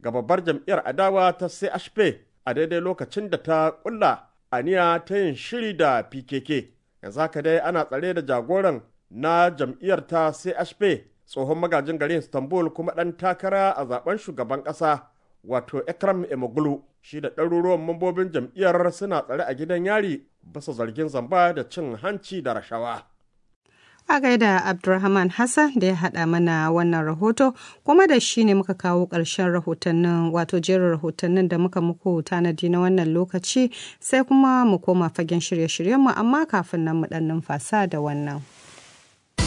ga babbar jam'iyyar adawa ta CHP a daidai lokacin da ta kulla aniya ta yin shiri da PKK. Yanzu haka dai ana tsare da jagoran na jam'iyyar ta CHP tsohon magajin garin Istanbul kuma ɗan takara a zaben shugaban ƙasa wato Ekrem Imamoglu shi da ɗaruruwan mambobin jam'iyyar suna tsare a gidan yari bisa zargin zamba da cin hanci da rashawa. A gaida Abdulrahman Hassan da ya haɗa mana wannan rahoto, kuma da shi ne muka kawo ƙarshen rahotannin wato jerin rahotannin da muka muku tanadi na wannan lokaci sai kuma mu koma fagen shirye-shiryenmu amma kafin nan mu ɗan numfasa da wannan.